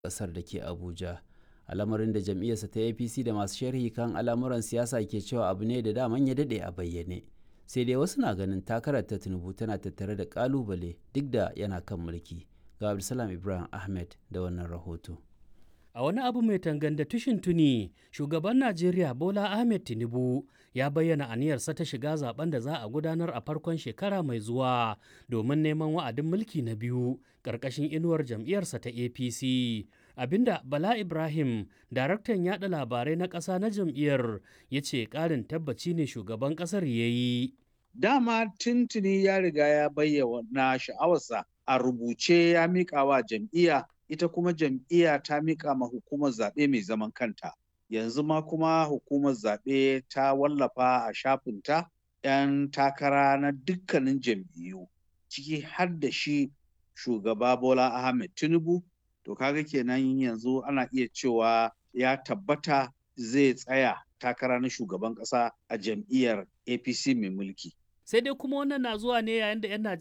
ƙasar da ke Abuja. Al'amarin da jam'iyyarsa ta APC da masu sharhi kan al'amuran siyasa ke cewa abu ne da daman ya daɗe a bayyane. Sai dai wasu na ganin takarar ta Tinubu tana tattare da ƙalubale duk da yana kan mulki. Ga Abdulsalam Ibrahim Ahmed da wannan rahoto. A wani abu mai tanganda tushin tuni, shugaban Najeriya Bola Ahmed Tinubu ya bayyana aniyarsa ta shiga zaben da za a gudanar a farkon shekara mai zuwa domin neman wa'adin mulki na biyu ƙarƙashin inuwar jam'iyyarsa ta APC. Abinda Bala Ibrahim, daraktan yada labarai na ƙasa na jam'iyyar, ya ce ƙarin tabbaci ne shugaban ƙasar ya yi. Dama tuntuni ya riga ya bayyana sha'awarsa a rubuce ya miƙa wa jam'iyya ita kuma jam'iyya ta miƙa ma hukumar zaɓe mai zaman kanta. Yanzu ma kuma hukumar zaɓe ta wallafa a shafinta 'yan takara na dukkanin jam'iyyu ciki har da shi shugaba Bola Ahmed Tinubu. To kaga kenan yanzu ana iya cewa ya tabbata zai tsaya takara na shugaban ƙasa a jam'iyyar APC mai mulki. Sai dai kuma wannan na zuwa ne yayin da 'yan